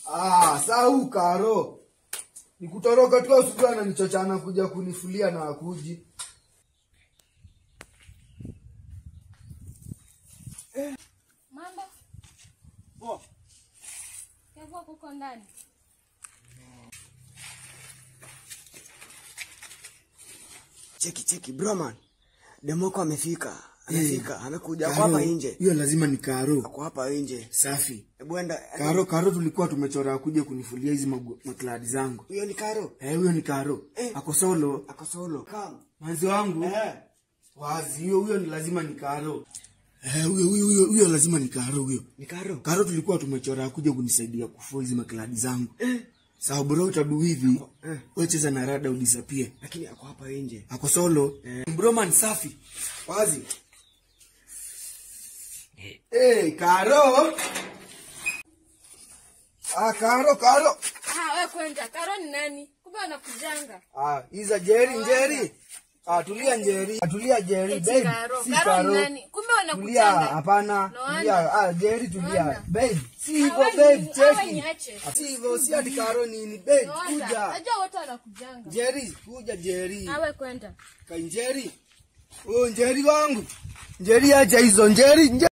Ah, sau karo. Nikutoroka tu asubuhi ananichochana kuja kunifulia na akuji. Mambo Oh, kevua kuko ndani. cheki cheki broman demoko amefika amefika amekuja ako Karo, hapa nje Hiyo lazima ni karo. ako hapa nje Safi. hebu enda Karo, karo tulikuwa tumechora kuja kunifulia hizi magu- makladi zangu. huyo ni karo Eh, huyo ni karo. Eh. Ako solo. ako solo Come. Manzi wangu. Eh. Wazi, huyo huyo ni lazima ni karo. Eh, huyo huyo huyo huyo lazima ni karo huyo. ni karo Karo tulikuwa tumechora kuja kunisaidia kufua hizi makladi zangu. Sawa bro utadu hivi. Eh. Wewe cheza na rada udisappear. lakini ako hapa nje Ako solo. Broman safi. Wazi. Eh, karo. Ah, karo, karo. Ah, wewe kwenda. Karo ni nani? Kumbe anakujanga. Ah, iza Jerry, Njeri. Ah, tulia Njeri. Ah, tulia Jerry, Eti babe. Karo. Si Karo ni nani? Kumbe Tulia, wanakujanga. hapana. No wonder. Tulia. Ah, Jerry tulia. wonder. Babe, si hivyo Hawa babe, ni- hawa cheki. niache. Si hivyo, si ati Karo nini, babe, Naona. kuja. Najua wote wanakujanga. Jerry, kuja Jerry. Ah, wewe kwenda. Kai Njeri. Oh, Njeri wangu. Njeri acha hizo, Njeri, Njeri.